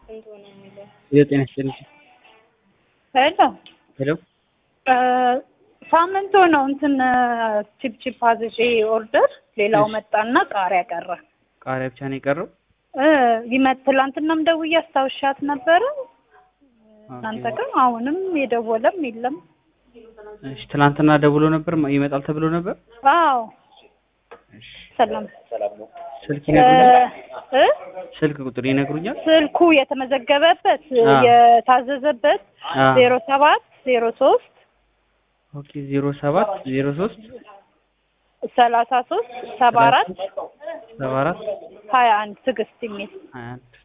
የጤና ይስጥልኝ። ሄሎ ሄሎ ሳምንቱ ነው እንትን ቺፕ ቺፕ አዝዤ ኦርደር ሌላው እሺ። መጣና ቃሪያ ቀረ ቃሪያ ብቻ ነው የቀረው? እ ይመት ትላንትናም ደውዬ አስታውሻት ነበረ እናንተ ኦኬ። ግን አሁንም የደወለም የለም እሺ ትናንትና ደውሎ ነበር ይመጣል ተብሎ ነበር? አዎ እሺ ሰላም ስልክ እ ይነግሩኛል? እ ስልክ ቁጥር ይነግሩኛል? ስልኩ የተመዘገበበት አ። የታዘዘበት አ። ዜሮ ሰባት ዜሮ ሶስት ኦኬ 07 03 ሰላሳ ሶስት ሰባ አራት 74 ሀያ አንድ ትዕግስት የሚል 21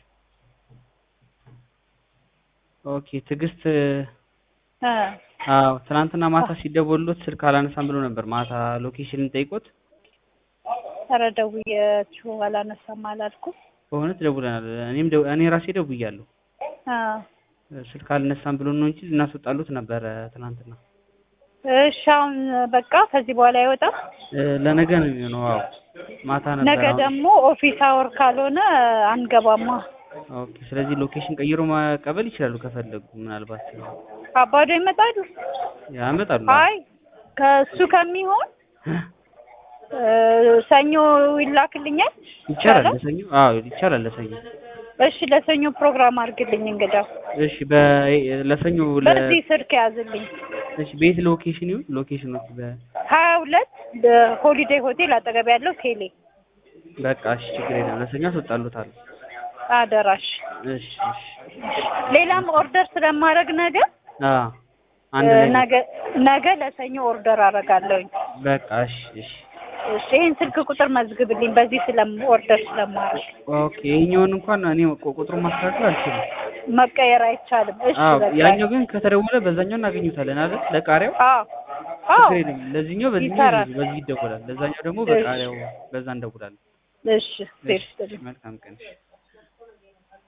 ኦኬ ትዕግስት እ አዎ ትናንትና ማታ ሲደወሉት ስልክ አላነሳም ብሎ ነበር። ማታ ሎኬሽንን ጠይቆት ኧረ ደውዬያችሁ አላነሳም አላልኩም በእውነት ደውለናል። እኔም ደው- እኔ ራሴ ደውያለሁ። አ ስልክ አልነሳም ብሎ ነው እንጂ ልናስወጣሉት ነበረ ትናንትና። እሺ አሁን በቃ ከዚህ በኋላ አይወጣም እ፣ ለነገ ነው የሚሆነው። አዎ ማታ ነበር። ነገ አሁን- ደግሞ ኦፊስ አወር ካልሆነ አንገባማ ኦኬ። ስለዚህ ሎኬሽን ቀይሮ መቀበል ይችላሉ ከፈለጉ። ምናልባት አባዶ ይመጣሉ ያመጣሉ። አይ ከእሱ ከሚሆን እ፣ ሰኞ ይላክልኛል ይቻላል ለሰኞ። አዎ ይቻላል ለሰኞ። እሺ ለሰኞ ፕሮግራም አድርግልኝ እንግዳ እሺ በ ለሰኞ ለ በዚህ ስልክ ያዝልኝ እሺ ቤት ሎኬሽን ይሁን ሎኬሽኖች በ ሀያ ሁለት ሆሊዴይ ሆቴል አጠገብ ያለው ቴሌ በቃ እሺ ችግር የለም ለሰኞ አስወጣሉታል። አደራሽ እሺ እሺ ሌላም ኦርደር ስለማድረግ ነገ አ አንድ እ፣ ላይ ነገ ነገ ለሰኞ ኦርደር አደርጋለሁኝ በቃ እሺ እሺ እሺ ይህን ስልክ ቁጥር መዝግብልኝ በዚህ ስለም ኦርደር ስለማድረግ ኦኬ ይሄኛውን እንኳን እኔ ቁ- ቁጥሩን ማስተካከል አልችልም። መቀየር አይቻልም እሺ አዎ በቃ ያኛው ግን ከተደወለ በዛኛው እናገኙታለን አይደል? ለቃሪያው አዎ አዎ ችግር የለም። ለዚህኛው በዚህኛው ይሰራል። በዚህ ይደወላል። ለዛኛው ደግሞ እሺ። በቃሪያው በዛ እንደውላለን። እሺ ሴፍ እሺ መልካም ቀን። እሺ